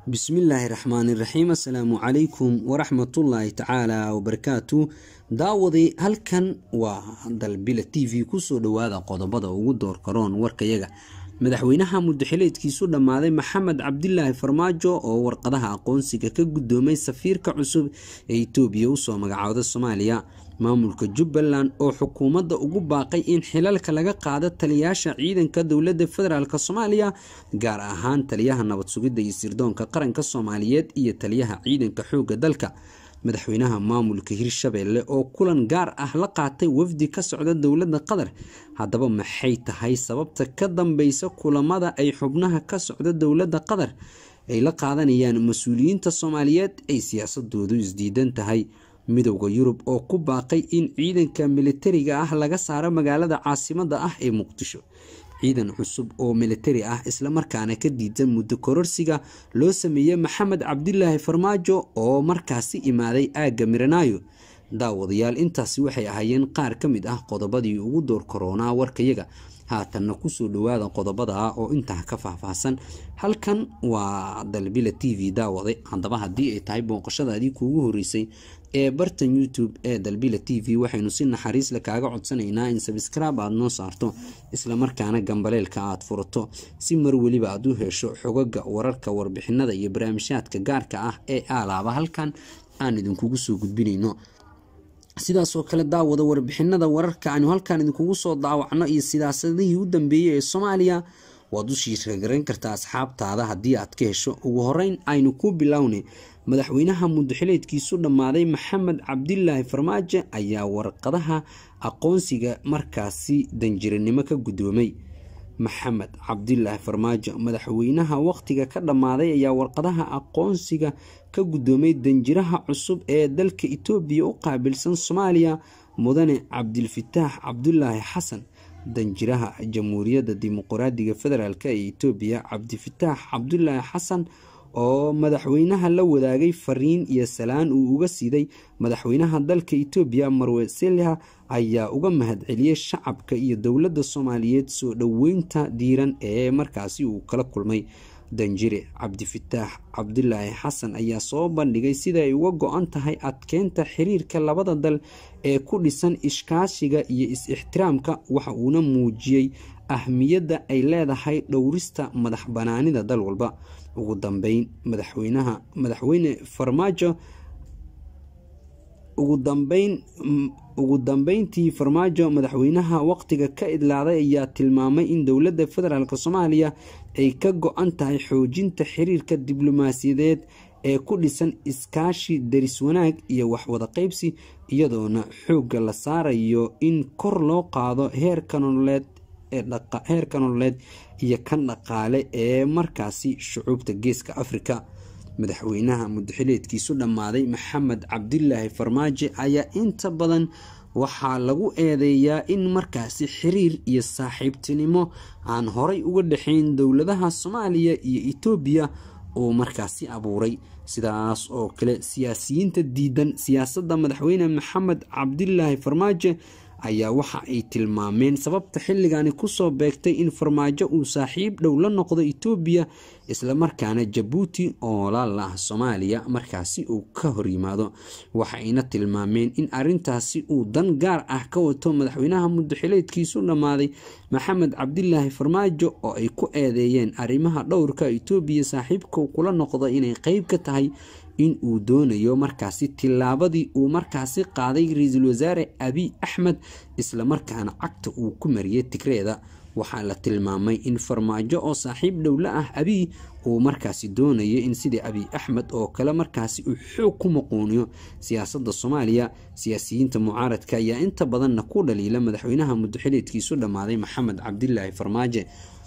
bismillaahi raxmaani raxiim assalaamu calaykum waraxmatullaahi tacaala wabarakaatu daawaday halkan waa dalbila t v kusoo dhawaada qodobada ugu doorkaroon warkayaga madaxweynaha muddaxileedkiisu dhammaaday maxamed cabdilaahi farmaajo oo warqadaha aqoonsiga ka guddoomay safiirka cusub ee itoobiya usoo magacooda soomaaliya maamulka jubbaland oo xukuumadda ugu baaqay in xilalka laga qaado taliyaasha ciidanka dowladda federaalk soomaaliya gaar ahaan taliyaha nabad sugidda iyo sirdoonka qaranka soomaaliyeed iyo taliyaha ciidanka xoogga dalka madaxweynaha maamulka hirshabeelle oo kulan gaar ah la qaatay wafdi ka socda dowladda qatar haddaba maxay tahay sababta ka dambeysa kulamada ay xubnaha ka socda dowladda qatar ay la qaadanayaan mas-uuliyiinta soomaaliyeed ay siyaasadoodu isdiidan tahay midowda yurub oo ku baaqay in ciidanka militariga ah laga saaro magaalada caasimada ah ee muqdisho ciidan cusub oo militari ah islamarkaana ka diidan muddo kororsiga loo sameeyey maxamed cabdilaahi farmaajo oo markaasi imaaday aagga miranaayo daawadayaal intaasi waxay ahaayeen qaar ka mid ah qodobadii ugu door koronaa warkayaga haatanna kusoo dhawaada qodobada oo intaa ka faahfaahsan halkan waa dalbila t v daawade haddaba haddii ay tahay booqashadaadii kuugu horeysay ee bartan youtube ee dalbila t v waxaynu si naxariisle kaaga codsanaynaa in sabskraib aada noo saarto islamarkaana gambaleelka aada furato si mar weliba aada u hesho xogaga wararka warbixinada iyo barnaamijyaadka gaarka ah ee aalaaba halkan aan idinkugu soo gudbinayno sidaasoo kale daawada warbixinada wararka aanu halkan idinkugu soo daawacno iyo sidaasadihii u dambeeyey ee soomaaliya waad u shiiragaran kartaa asxaabtaada haddii aad ka hesho ugu horeyn aynu ku bilownay madaxweynaha muddaxileedkiisu dhammaaday maxamed cabdilaahi farmaajo ayaa warqadaha aqoonsiga markaasi danjiranimo ka guddoomay maxamed cabdilaahi farmaajo madaxweynaha waqtiga ka dhammaaday ayaa warqadaha aqoonsiga ka guddoomay danjiraha cusub ee dalka itoobiya u qaabilsan soomaaliya mudane cabdilfataax cabdulaahi xasan danjiraha jamhuuriyadda dimuqraadiga federaalk ee itoobiya cabdifataax cabdulaahi xasan oo madaxweynaha la wadaagay fariin iyo salaan uu uga siiday madaxweynaha dalka itoobiya marwe selha ayaa uga mahadceliyey shacabka iyo dowladda soomaaliyeed soo dhoweynta diiran ee markaasi uu kala kulmay danjire cabdifataax cabdulaahi xasan ayaa soo bandhigay sida ay uga go-an tahay adkeynta xiriirka labada dal ee ku dhisan ishkaashiga iyo is-ixtiraamka waxa uuna muujiyey ahmiyadda ay leedahay dhowrista madax banaanida dal walba ugu dambeyn madaxweynaha madaxweyne farmaajo ugu dambeyn ugu dambeyntii farmaajo madaxweynaha waqtiga ka idlaaday ayaa tilmaamay in dowladda federaalk soomaaliya ay ka go-an tahay xoojinta xiriirka diblomaasiyadeed ee ku dhisan iskaashi daris wanaag iyo waxwada qeybsi iyadoona xoogga la saarayo in kor loo qaado heerka nololeed heerka nololeed iyo kan dhaqaale ee markaasi shucuubta geeska afrika madaxweynaha muddaxileedkiisu dhammaaday maxamed cabdilaahi farmaajo ayaa inta badan waxaa lagu eedeeyaa in markaasi xiriir iyo saaxiibtinimo aan horay uga dhexayn dowladaha soomaaliya iyo itoobiya uu markaasi abuuray sidaas oo kale siyaasiyiinta diidan siyaasadda madaxweyne maxamed cabdilaahi farmaajo ayaa waxa ay tilmaameen sababta xilligani kusoo beegtay in farmaajo uu saaxiib dhow la noqdo itoobiya islamarkaana jabuuti oo laal ah soomaaliya markaasi uu ka horyimaado waxayna tilmaameen in arintaasi uu dan gaar ah ka wato madaxweynaha muddaxileedkiisu dhammaaday maxamed cabdilaahi farmaajo oo ay ku eedeeyeen arrimaha dhowrka itoobiya saaxiibka kula noqdo inay qeyb ka tahay in uu doonayo markaasi tillaabadii uu markaasi qaaday ra-iisul wasaare abiy axmed islamarkaana cagta uu ku mariyey tigreeda waxaa la tilmaamay in farmaajo oo saaxiib dhowla ah abiy uu markaasi doonayo in sidii abiy axmed oo kale markaasi uu xoog ku maquuniyo siyaasadda soomaaliya siyaasiyiinta mucaaradka ayaa inta badanna ku dhaliila madaxweynaha muddaxileedkiisu dhammaaday maxamed cabdilaahi farmaajo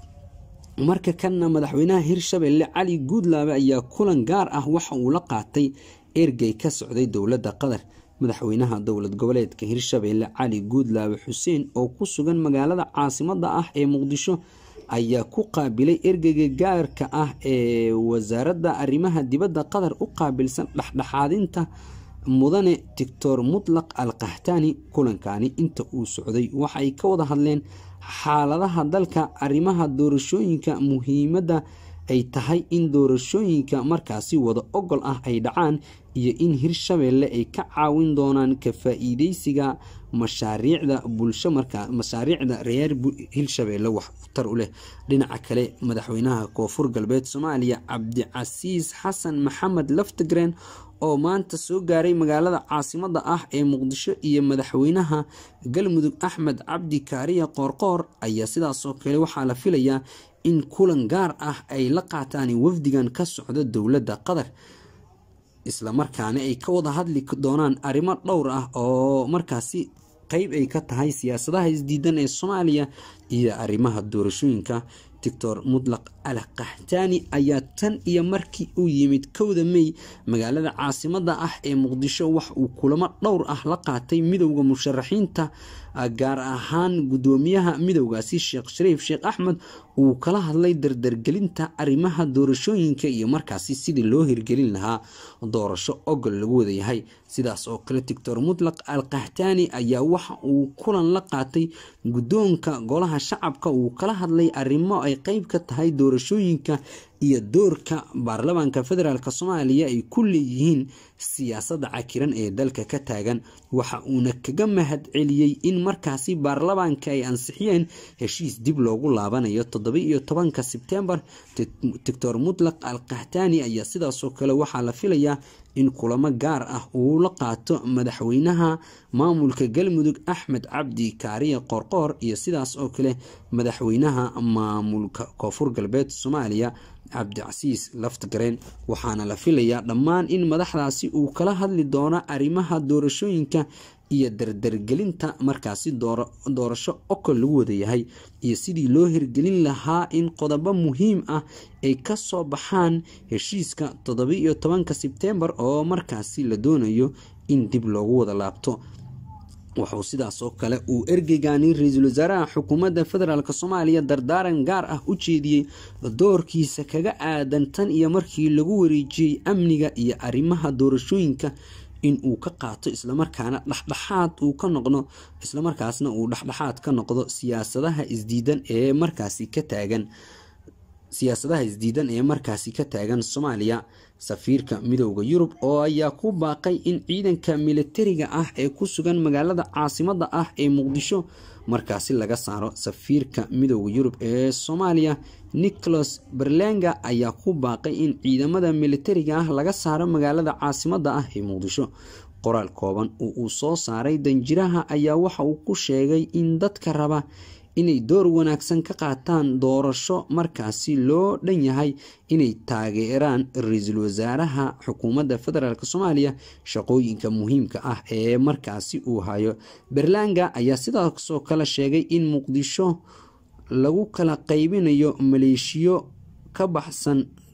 marka kanna madaxweynaha hirshabelle cali guudlaabe ayaa kulan gaar ah waxa uu la qaatay ergey ka socday dowladda qatar madaxweynaha dowlad goboleedka hirshabelle cali guudlaabe xuseen oo ku sugan magaalada caasimada ah ee muqdisho ayaa ku qaabilay ergeyga gaarka ah ee wasaaradda arrimaha dibadda qatar u qaabilsan dhexdhexaadinta mudane doctor mutlaq al kahtaani kulankani inta uu socday waxaay ka wada hadleen xaaladaha dalka arrimaha doorashooyinka muhiimadda ay tahay in doorashooyinka markaasi wada ogol ah ay dhacaan iyo in hirshabeelle ay ka caawin doonaan ka faa-iideysiga mashaariicda bulsho markaa mashaariicda reer hirshabeelle wax tar u leh dhinaca kale madaxweynaha koonfur galbeed soomaaliya cabdicasiis xasan maxamed laftigreen oo maanta soo gaaray magaalada caasimada ah ee muqdisho iyo madaxweynaha galmudug axmed cabdi kaariya qoorqoor ayaa sidaasoo kale waxaa la filayaa in kulan gaar ah ay la qaataan wafdigan ka socda dowladda qatar islamarkaana ay ka wada hadli doonaan arrimo dhowr ah oo markaasi qeyb ay ka tahay siyaasadaha isdiidan ee soomaaliya iyo arrimaha doorashooyinka doctor mutlaq al qaxtaani ayaa tan iyo markii uu yimid kowda mey magaalada caasimada ah ee muqdisho wax uu kulamo dhowr ah la qaatay midowda musharaxiinta gaar ahaan gudoomiyaha midowgaasi sheekh shariif sheekh axmed uu kala hadlay dardargelinta arrimaha doorashooyinka iyo markaasi sidii loo hirgelin lahaa doorasho ogol lagu wadayahay sidaas oo kale doctor mutlaq al qaxtaani ayaa waxa uu kulan la qaatay guddoonka golaha shacabka uu kala hadlay arrimo ay qeyb ka tahay doorashooyinka iyo doorka baarlamaanka federaalk soomaaliya ay ku leeyihiin siyaasadda cakiran ee dalka ka taagan waxa uuna kaga mahad celiyey in markaasi baarlamaanka ay ansixiyeen heshiis dib loogu laabanayo toddoba iyo tobanka sebtembar doctor mutlaq al qaxtaani ayaa sidaasoo kale waxaa la filayaa in kulamo gaar ah uu la qaato madaxweynaha maamulka galmudug axmed cabdi kaariye qoorqoor iyo sidaas oo kale madaxweynaha maamulka koonfur galbeed soomaaliya cabdicasiis laftigareen waxaana la filayaa dhammaan in madaxdaasi uu kala hadli doono arrimaha doorashooyinka iyo dardargelinta markaasi doorasho okol lagu wadayahay iyo sidii loo hirgelin lahaa in qodobo muhiim ah ay kasoo baxaan heshiiska toddoba iyo tobanka sebtembar oo markaasi la doonayo in dib loogu wada laabto wuxuu sidaasoo kale uu ergeygani ra-iisul wasaaraha xukuumadda federaalk soomaaliya dardaaran gaar ah u jeediyey doorkiisa kaga aadan tan iyo markii lagu wareejiyey amniga iyo arrimaha doorashooyinka in uu ka qaato islamarkaana dhexdhexaad uu ka noqdo islamarkaasna uu dhexdhexaad ka noqdo siyaasadaha isdiidan ee markaasi ka taagan siyaasadaha isdiidan ee markaasi ka taagan soomaaliya safiirka midowda yurub oo ayaa ku baaqay in ciidanka militariga ah ee ku sugan magaalada caasimada ah ee muqdisho markaasi laga saaro safiirka midowda yurub ee soomaaliya nicholas berlenga ayaa ku baaqay in ciidamada militariga ah laga saaro magaalada caasimada ah ee muqdisho qoraal kooban oo uu soo saaray danjiraha ayaa waxa uu ku sheegay in dadka raba inay door wanaagsan ka qaataan doorasho markaasi loo dhan yahay inay taageeraan ra-iisul wasaaraha xukuumadda federaalk soomaaliya shaqooyinka muhiimka ah ee markaasi uu hayo berlanga ayaa sidaasoo kale sheegay in muqdisho lagu kala qaybinayo maleeshiyo ka baxsan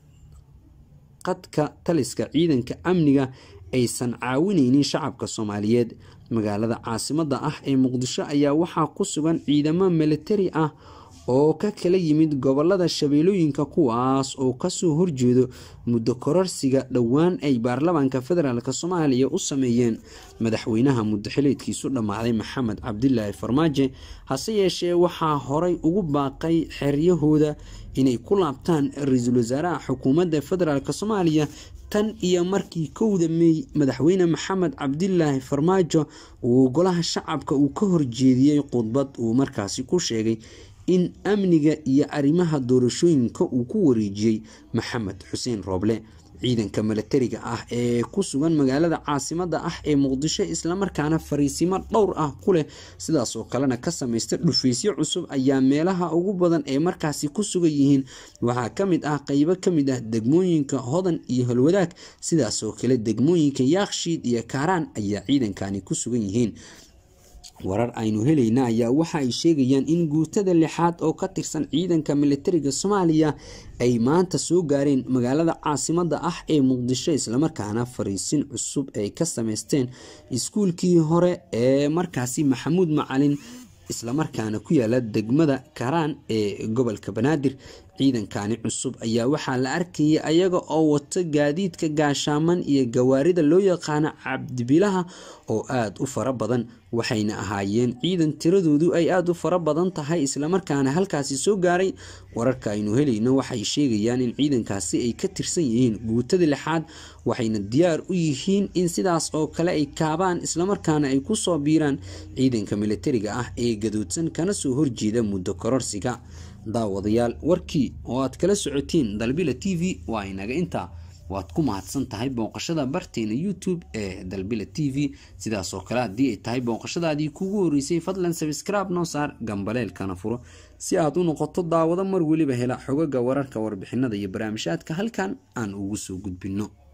qadka taliska ciidanka amniga aysan caawineynin shacabka soomaaliyeed magaalada caasimada ah ee muqdisho ayaa waxaa ku sugan ciidamo militari ah oo ka kala yimid gobolada shabeelooyinka kuwaas oo kasoo horjeedo muddo kororsiga dhowaan ay baarlamaanka federaalk soomaaliya u sameeyeen madaxweynaha muddaxileedkiisu dhammaaday maxamed cabdilaahi farmaajo hase yeeshee waxaa horay ugu baaqay xeryahooda inay ku laabtaan ra-iisul wasaaraha xukuumadda federaalk soomaaliya tan iyo markii kowda meey madaxweyne maxamed cabdilaahi farmaajo uu golaha shacabka uu ka horjeediyey khudbad uu markaasi ku sheegay in amniga iyo arrimaha doorashooyinka uu ku wareejiyey maxamed xuseen rooble ciidanka milatariga ah ee ku sugan magaalada caasimada ah ee muqdisho islamarkaana fariisimo dhowr ah ku leh sidaasoo kalena ka samaysta dhufaysyo cusub ayaa meelaha ugu badan ee markaasi ku sugan yihiin waxaa kamid ah qeybo kamid ah degmooyinka hodan iyo holwadaag sidaasoo kale degmooyinka yaakshiid iyo kaaraan ayaa ciidankani ku sugan yihiin warar aynu helayna ayaa waxa ay sheegayaan in guutada lixaad oo ka tirsan ciidanka militariga soomaaliya ay maanta soo gaareen magaalada caasimada ah ee muqdisho islamarkaana fariisin cusub ay ka sameysteen iskuulkii hore ee markaasi maxamuud macalin islamarkaana ku yaala degmada karaan ee gobolka banaadir ciidankani cusub ayaa waxaa la arkayay ayaga oo wato gaadiidka gaashaaman iyo gawaarida loo yaqaano cabdibilaha oo aada u fara badan waxayna ahaayeen ciidan tiradoodu ay aada u fara badan tahay islamarkaana halkaasi soo gaaray wararka aynu helayno waxay sheegayaan in ciidankaasi ay ka tirsan yihiin guutada lixaad waxayna diyaar u yihiin in sidaas oo kale ay kaabaan islamarkaana ay kusoo biiraan ciidanka militariga ah ee gaduudsan kana soo horjeeda muddo kororsiga daawadayaal warkii oo aad kala socotiin dalbila t v waa inaga intaa waad ku mahadsan tahay booqashada barteena youtube ee dalbila t v sidaas oo kale haddii ay tahay booqashadaadii kugu horeysay fadlan sabscribe noo saar gambaleelkana furo si aad u noqoto daawado mar weliba hela xogaga wararka warbixinada iyo barnaamijhaadka halkan aan ugu soo gudbinno